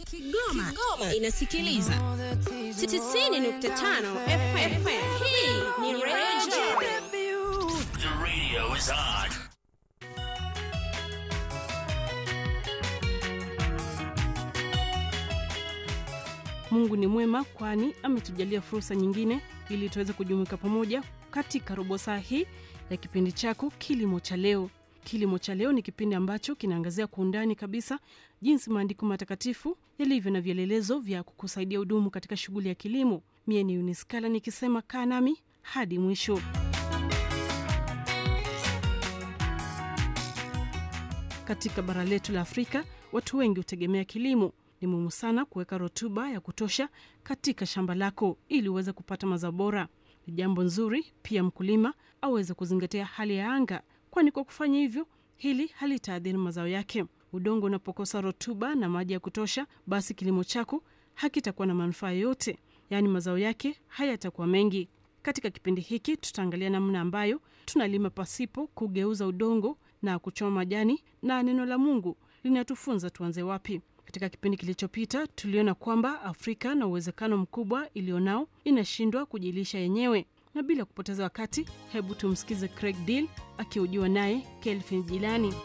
Kigoma, Kigoma inasikiliza 90.5 FM. Hii ni Radio The radio is on. Mungu ni mwema, kwani ametujalia fursa nyingine ili tuweze kujumuika pamoja katika robo saa hii ya kipindi chako Kilimo cha Leo. Kilimo cha Leo ni kipindi ambacho kinaangazia kwa undani kabisa jinsi maandiko matakatifu yalivyo na vielelezo vya kukusaidia hudumu katika shughuli ya kilimo. Mie ni Uniskala nikisema kaa nami hadi mwisho. Katika bara letu la Afrika, watu wengi hutegemea kilimo. Ni muhimu sana kuweka rutuba ya kutosha katika shamba lako ili uweze kupata mazao bora. Ni jambo nzuri pia mkulima aweze kuzingatia hali ya anga, kwani kwa kufanya hivyo hili halitaadhiri mazao yake. Udongo unapokosa rutuba na maji ya kutosha, basi kilimo chako hakitakuwa na manufaa yoyote, yaani mazao yake hayatakuwa mengi. Katika kipindi hiki tutaangalia namna ambayo tunalima pasipo kugeuza udongo na kuchoma majani, na neno la Mungu linatufunza tuanze wapi. Katika kipindi kilichopita tuliona kwamba Afrika na uwezekano mkubwa iliyonao inashindwa kujilisha yenyewe, na bila kupoteza wakati, hebu tumsikize Craig Deal akihojiwa naye Kelvin Jilani.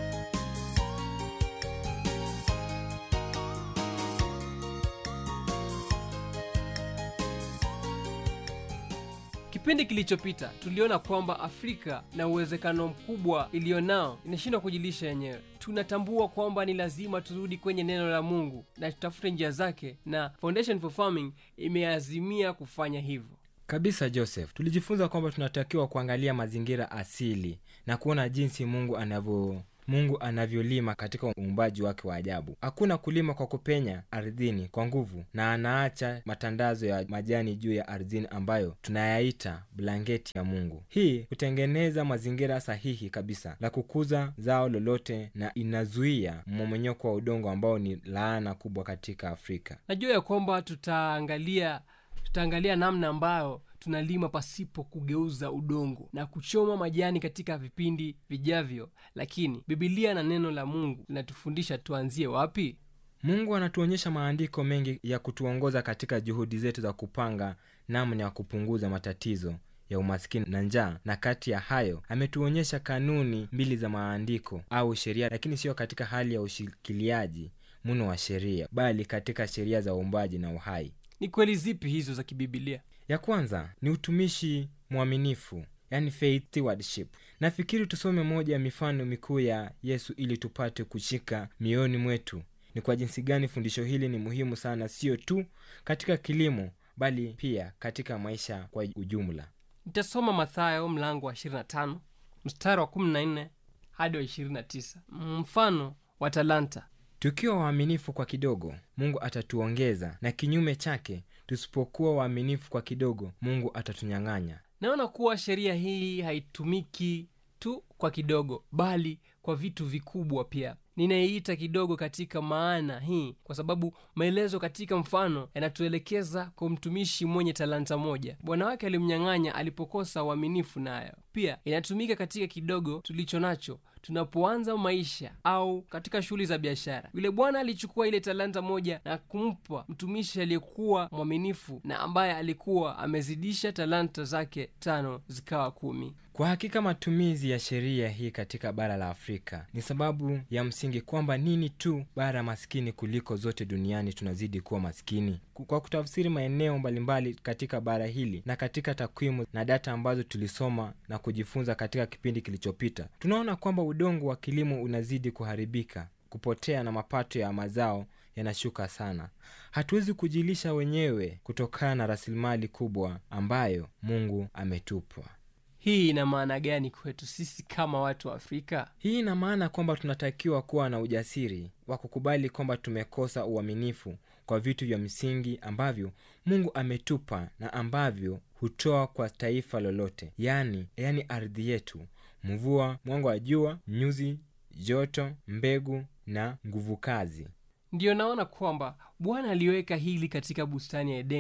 Kipindi kilichopita tuliona kwamba Afrika na uwezekano mkubwa iliyonao inashindwa kujilisha yenyewe. Tunatambua kwamba ni lazima turudi kwenye neno la Mungu na tutafute njia zake, na Foundation for Farming imeazimia kufanya hivyo. kabisa joseph tulijifunza kwamba tunatakiwa kuangalia mazingira asili na kuona jinsi mungu anavyo mungu anavyolima katika uumbaji wake wa ajabu hakuna kulima kwa kupenya ardhini kwa nguvu na anaacha matandazo ya majani juu ya ardhini ambayo tunayaita blanketi ya mungu hii hutengeneza mazingira sahihi kabisa la kukuza zao lolote na inazuia mmomonyoko wa udongo ambao ni laana kubwa katika afrika Najua ya kwamba tutaangalia tutaangalia namna ambayo tunalima pasipo kugeuza udongo na kuchoma majani katika vipindi vijavyo, lakini Bibilia na neno la Mungu linatufundisha tuanzie wapi? mungu anatuonyesha maandiko mengi ya kutuongoza katika juhudi zetu za kupanga namna ya kupunguza matatizo ya umaskini na njaa na kati ya hayo ametuonyesha kanuni mbili za maandiko au sheria lakini sio katika hali ya ushikiliaji mno wa sheria bali katika sheria za uumbaji na uhai Ni kweli zipi hizo za kibibilia? ya kwanza ni utumishi mwaminifu yani faith stewardship nafikiri tusome moja ya mifano mikuu ya yesu ili tupate kushika mioyoni mwetu ni kwa jinsi gani fundisho hili ni muhimu sana sio tu katika kilimo bali pia katika maisha kwa ujumla Nitasoma Mathayo mlango wa 25 mstari wa 14 hadi wa 29, mfano wa talanta. tukiwa waaminifu kwa kidogo mungu atatuongeza na kinyume chake tusipokuwa waaminifu kwa kidogo mungu atatunyang'anya Naona kuwa sheria hii haitumiki tu kwa kidogo, bali kwa vitu vikubwa pia. Ninaiita kidogo katika maana hii kwa sababu maelezo katika mfano yanatuelekeza kwa mtumishi mwenye talanta moja. Bwana wake alimnyang'anya alipokosa uaminifu nayo. Pia inatumika katika kidogo tulicho nacho tunapoanza maisha au katika shughuli za biashara. Yule bwana alichukua ile talanta moja na kumpa mtumishi aliyekuwa mwaminifu na ambaye alikuwa amezidisha talanta zake tano zikawa kumi. kwa hakika matumizi ya sheria hii katika bara la afrika ni sababu ya msingi kwamba nini tu bara maskini kuliko zote duniani tunazidi kuwa maskini kwa kutafsiri maeneo mbalimbali katika bara hili na katika takwimu na data ambazo tulisoma na kujifunza katika kipindi kilichopita tunaona kwamba udongo wa kilimo unazidi kuharibika kupotea na mapato ya mazao yanashuka sana hatuwezi kujilisha wenyewe kutokana na rasilimali kubwa ambayo mungu ametupa Hii ina maana gani kwetu sisi kama watu wa Afrika? hii ina maana kwamba tunatakiwa kuwa na ujasiri wa kukubali kwamba tumekosa uaminifu kwa vitu vya msingi ambavyo mungu ametupa na ambavyo hutoa kwa taifa lolote yaani yaani ardhi yetu mvua mwanga wa jua nyuzi joto mbegu na nguvu kazi Ndiyo naona kwamba Bwana aliweka hili katika bustani ya Edeni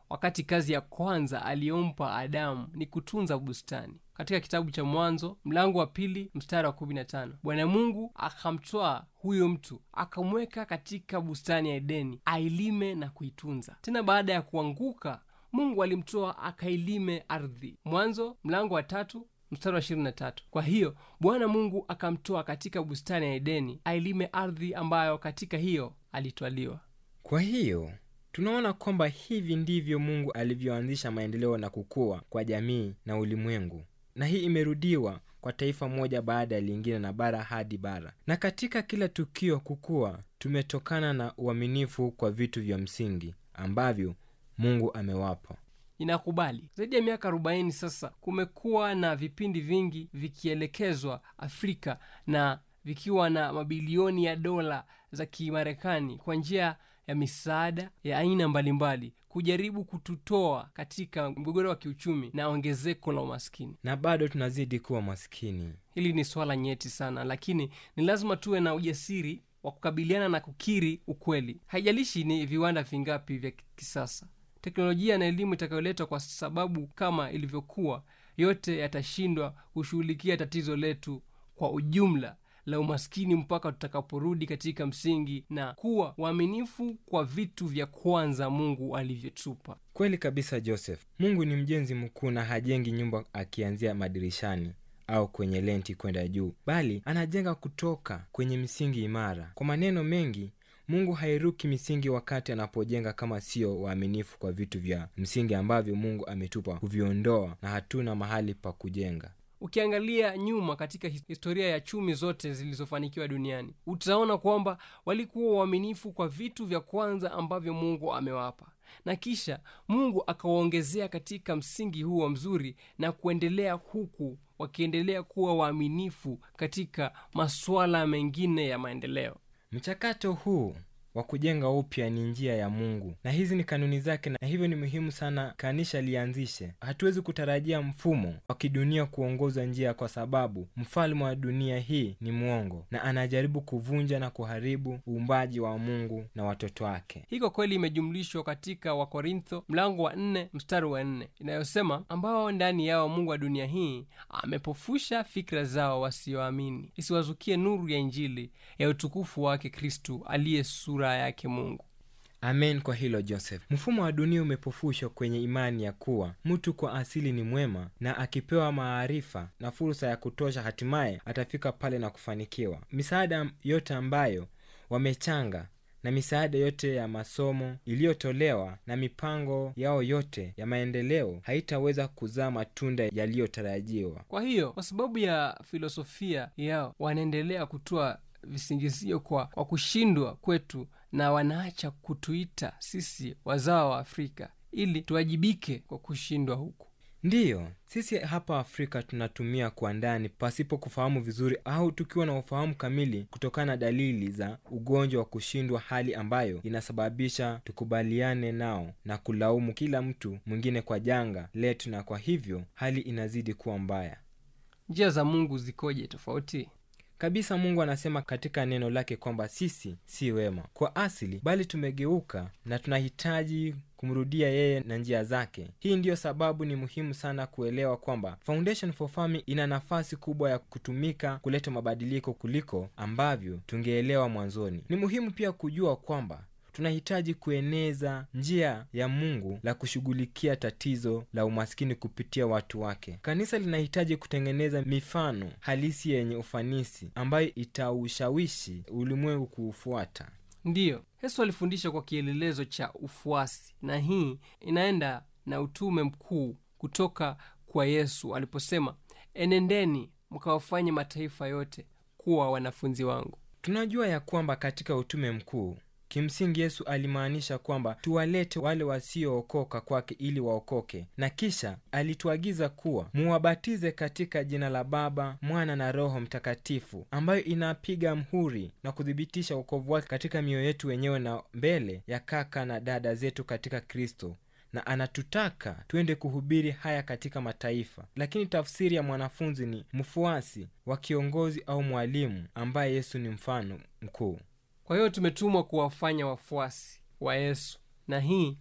wakati kazi ya kwanza aliyompa adamu ni kutunza bustani katika kitabu cha mwanzo mlango wa pili mstari wa kumi na tano bwana mungu akamtwaa huyo mtu akamweka katika bustani ya edeni ailime na kuitunza tena baada ya kuanguka mungu alimtoa akailime ardhi mwanzo mlango wa tatu mstari wa ishirini na tatu kwa hiyo bwana mungu akamtoa katika bustani ya edeni ailime ardhi ambayo katika hiyo alitwaliwa kwa hiyo tunaona kwamba hivi ndivyo mungu alivyoanzisha maendeleo na kukua kwa jamii na ulimwengu na hii imerudiwa kwa taifa moja baada ya lingine na bara hadi bara na katika kila tukio kukua tumetokana na uaminifu kwa vitu vya msingi ambavyo mungu amewapa inakubali zaidi ya miaka 40 sasa kumekuwa na vipindi vingi vikielekezwa afrika na vikiwa na mabilioni ya dola za kimarekani kwa njia ya misaada ya aina mbalimbali kujaribu kututoa katika mgogoro wa kiuchumi na ongezeko la umaskini na bado tunazidi kuwa maskini hili ni swala nyeti sana lakini ni lazima tuwe na ujasiri wa kukabiliana na kukiri ukweli haijalishi ni viwanda vingapi vya kisasa teknolojia na elimu itakayoletwa kwa sababu kama ilivyokuwa yote yatashindwa kushughulikia tatizo letu kwa ujumla la umaskini mpaka tutakaporudi katika msingi na kuwa waaminifu kwa vitu vya kwanza mungu alivyotupa kweli kabisa joseph mungu ni mjenzi mkuu na hajengi nyumba akianzia madirishani au kwenye lenti kwenda juu bali anajenga kutoka kwenye misingi imara kwa maneno mengi mungu hairuki misingi wakati anapojenga kama sio waaminifu kwa vitu vya msingi ambavyo mungu ametupa kuviondoa na hatuna mahali pa kujenga ukiangalia nyuma katika his- historia ya chumi zote zilizofanikiwa duniani utaona kwamba walikuwa waaminifu kwa vitu vya kwanza ambavyo mungu amewapa na kisha mungu akawaongezea katika msingi huo mzuri na kuendelea huku wakiendelea kuwa waaminifu katika masuala mengine ya maendeleo mchakato huu wa kujenga upya ni njia ya mungu na hizi ni kanuni zake na hivyo ni muhimu sana kanisha lianzishe hatuwezi kutarajia mfumo wa kidunia kuongoza njia kwa sababu mfalme wa dunia hii ni mwongo na anajaribu kuvunja na kuharibu uumbaji wa mungu na watoto wake hii kwa kweli imejumlishwa katika wakorintho mlango wa nne mstari wa nne inayosema ambao ndani yao mungu wa dunia hii amepofusha fikra zao wasioamini isiwazukie nuru ya injili ya utukufu wake kristu aliye sura yake mungu amen kwa hilo joseph mfumo wa dunia umepofushwa kwenye imani ya kuwa mtu kwa asili ni mwema na akipewa maarifa na fursa ya kutosha hatimaye atafika pale na kufanikiwa misaada yote ambayo wamechanga na misaada yote ya masomo iliyotolewa na mipango yao yote ya maendeleo haitaweza kuzaa matunda yaliyotarajiwa kwa hiyo kwa sababu ya filosofia yao wanaendelea kutoa visingizio kwa, kwa kushindwa kwetu na wanaacha kutuita sisi wazao wa afrika ili tuwajibike kwa kushindwa huku ndiyo sisi hapa afrika tunatumia kwa ndani pasipo kufahamu vizuri au tukiwa na ufahamu kamili kutokana na dalili za ugonjwa wa kushindwa hali ambayo inasababisha tukubaliane nao na kulaumu kila mtu mwingine kwa janga letu na kwa hivyo hali inazidi kuwa mbaya njia za mungu zikoje tofauti kabisa mungu anasema katika neno lake kwamba sisi si wema kwa asili bali tumegeuka na tunahitaji kumrudia yeye na njia zake hii ndiyo sababu ni muhimu sana kuelewa kwamba foundation for farming ina nafasi kubwa ya kutumika kuleta mabadiliko kuliko ambavyo tungeelewa mwanzoni ni muhimu pia kujua kwamba tunahitaji kueneza njia ya mungu la kushughulikia tatizo la umaskini kupitia watu wake kanisa linahitaji kutengeneza mifano halisi yenye ufanisi ambayo itaushawishi ulimwengu kuufuata ndiyo yesu alifundisha kwa kielelezo cha ufuasi na hii inaenda na utume mkuu kutoka kwa yesu aliposema enendeni mkawafanye mataifa yote kuwa wanafunzi wangu tunajua ya kwamba katika utume mkuu kimsingi yesu alimaanisha kwamba tuwalete wale wasiookoka kwake ili waokoke na kisha alituagiza kuwa muwabatize katika jina la baba mwana na roho mtakatifu ambayo inapiga mhuri na kuthibitisha uokovu wake katika mioyo yetu wenyewe na mbele ya kaka na dada zetu katika kristo na anatutaka twende kuhubiri haya katika mataifa lakini tafsiri ya mwanafunzi ni mfuasi wa kiongozi au mwalimu ambaye yesu ni mfano mkuu kwa hiyo tumetumwa kuwafanya wafuasi wa yesu na hii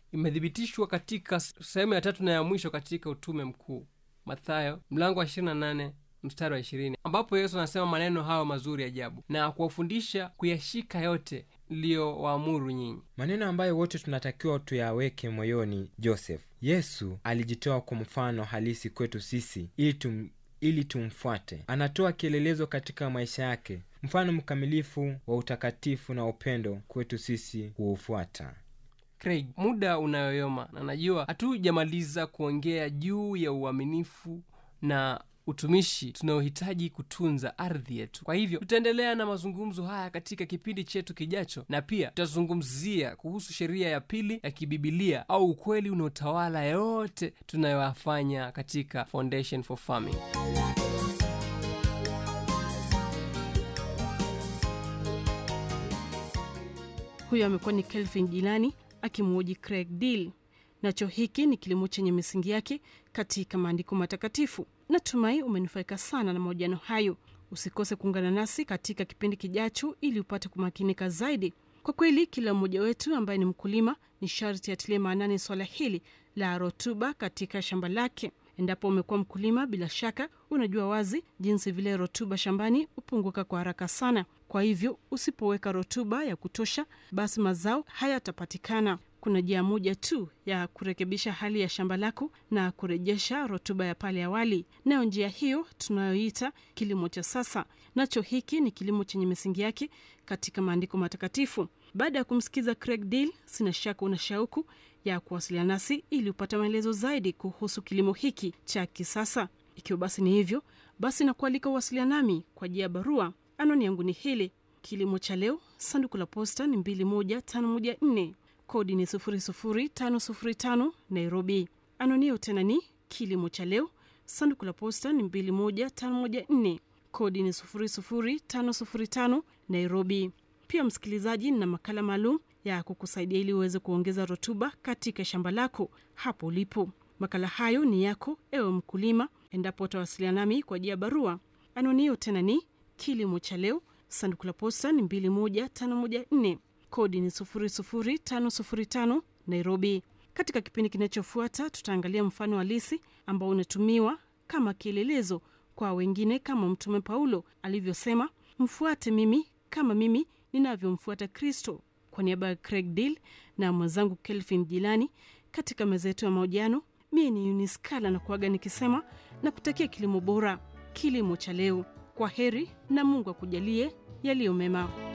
imethibitishwa katika s- sehemu ya tatu na ya mwisho katika utume mkuu mathayo mlango wa 28 mstari wa 20 ambapo yesu anasema maneno hayo mazuri ajabu na kuwafundisha kuyashika yote liyowaamuru nyinyi maneno ambayo wote tunatakiwa tuyaweke moyoni joseph yesu alijitoa kwa mfano halisi kwetu sisi ili tum, ili tumfuate anatoa kielelezo katika maisha yake mfano mkamilifu wa utakatifu na upendo kwetu sisi huufuata craig muda unayoyoma na najua hatujamaliza kuongea juu ya uaminifu na utumishi tunaohitaji kutunza ardhi yetu kwa hivyo tutaendelea na mazungumzo haya katika kipindi chetu kijacho na pia tutazungumzia kuhusu sheria ya pili ya kibibilia au ukweli unaotawala yote tunayoyafanya katika foundation for farming huyo amekuwa ni kelvin jilani akimwoji craig deal nacho hiki ni kilimo chenye misingi yake katika maandiko matakatifu natumai umenufaika sana na mahojiano hayo usikose kuungana nasi katika kipindi kijacho ili upate kumakinika zaidi kwa kweli kila mmoja wetu ambaye ni mkulima ni sharti atilie maanani swala hili la rotuba katika shamba lake endapo umekuwa mkulima bila shaka unajua wazi jinsi vile rotuba shambani hupunguka kwa haraka sana kwa hivyo usipoweka rotuba ya kutosha basi mazao hayatapatikana kuna njia moja tu ya kurekebisha hali ya shamba lako na kurejesha rotuba ya pale awali nayo njia hiyo tunayoita kilimo cha sasa nacho hiki ni kilimo chenye misingi yake katika maandiko matakatifu baada ya kumsikiza craig deal sina shaka una shauku ya kuwasiliana nasi ili upate maelezo zaidi kuhusu kilimo hiki cha kisasa ikiwa basi ni hivyo basi nakualika uwasiliana nami kwa njia ya barua anwani yangu ni hili kilimo cha leo sanduku la posta ni 21514 kodi ni 00505 nairobi anwani hiyo tena ni kilimo cha leo sanduku la posta ni 21514 kodi ni 00505 nairobi pia msikilizaji na makala maalum ya kukusaidia ili uweze kuongeza rutuba katika shamba lako hapo ulipo makala hayo ni yako ewe mkulima endapo utawasiliana nami kwa njia ya barua anwani hiyo tena ni kilimo cha leo sanduku la posta ni 21514 kodi ni 00505 nairobi katika kipindi kinachofuata tutaangalia mfano halisi ambao unatumiwa kama kielelezo kwa wengine kama mtume paulo alivyosema mfuate mimi kama mimi ninavyomfuata kristo kwa niaba ya craig deal na mwenzangu kelvin jilani katika meza yetu ya mahojiano mie ni uniskala na kuaga nikisema na kutakia kilimo bora kilimo cha leo kwa heri na mungu akujalie yaliyo mema